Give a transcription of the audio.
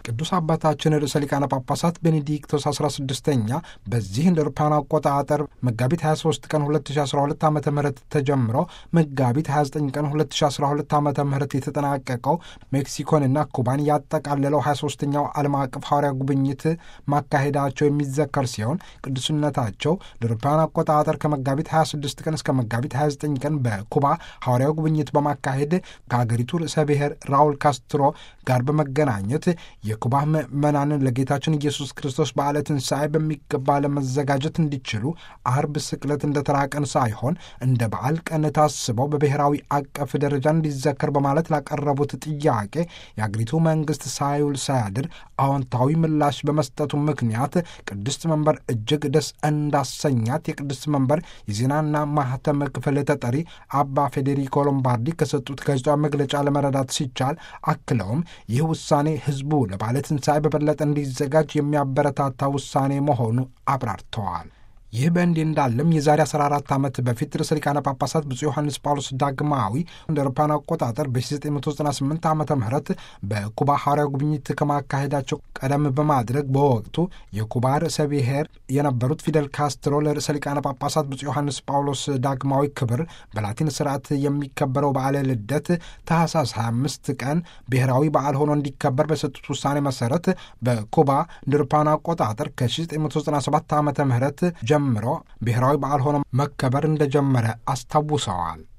ቅዱስ አባታችን ርዕሰ ሊቃነ ጳጳሳት ቤኔዲክቶስ 16ኛ በዚህ እንደ አውሮፓውያን አቆጣጠር መጋቢት 23 ቀን 2012 ዓ ም ተጀምሮ መጋቢት 29 ቀን 2012 ዓ ም የተጠናቀቀው ሜክሲኮንና ኩባን ያጠቃለለው 23ኛው ዓለም አቀፍ ሐዋርያ ጉብኝት ማካሄዳቸው የሚዘከር ሲሆን ቅዱስነታቸው እንደ አውሮፓውያን አቆጣጠር ከመጋቢት 26 ቀን እስከ መጋቢት 29 ቀን በኩባ ሐዋርያዊ ጉብኝት በማካሄድ ከአገሪቱ ርዕሰ ብሔር ራውል ካስትሮ ጋር በመገናኘት የኩባ ምዕመናንን ለጌታችን ኢየሱስ ክርስቶስ በዓለ ትንሣኤ በሚገባ ለመዘጋጀት እንዲችሉ አርብ ስቅለት እንደ ተራ ቀን ሳይሆን እንደ በዓል ቀን ታስበው በብሔራዊ አቀፍ ደረጃ እንዲዘከር በማለት ላቀረቡት ጥያቄ የአገሪቱ መንግሥት ሳይውል ሳያድር አዎንታዊ ምላሽ በመስጠቱ ምክንያት ቅድስት መንበር እጅግ ደስ እንዳሰኛት የቅድስት መንበር የዜናና ማህተም ክፍል ተጠሪ አባ ፌዴሪኮ ሎምባርዲ ከሰጡት ጋዜጣዊ መግለጫ ለመረዳት ሲቻል አክለውም ይህ ውሳኔ ሕዝቡ ለባለ ትንሣኤ በበለጠ እንዲዘጋጅ የሚያበረታታ ውሳኔ መሆኑ አብራርተዋል። ይህ በእንዲህ እንዳለም የዛሬ 14 ዓመት በፊት ርዕሰ ሊቃነ ጳጳሳት ብፁዕ ዮሐንስ ጳውሎስ ዳግማዊ እንደ አውሮፓውያን አቆጣጠር በ1998 ዓ ም በኩባ ሐዋርያ ጉብኝት ከማካሄዳቸው ቀደም በማድረግ በወቅቱ የኩባ ርዕሰ ብሔር የነበሩት ፊደል ካስትሮ ለርዕሰ ሊቃነ ጳጳሳት ብፁዕ ዮሐንስ ጳውሎስ ዳግማዊ ክብር በላቲን ስርዓት የሚከበረው በዓለ ልደት ታህሳስ 25 ቀን ብሔራዊ በዓል ሆኖ እንዲከበር በሰጡት ውሳኔ መሰረት በኩባ እንደ አውሮፓውያን አቆጣጠር ከ1997 ዓ ም ጀምሮ ብሔራዊ በዓል ሆኖ መከበር እንደጀመረ አስታውሰዋል።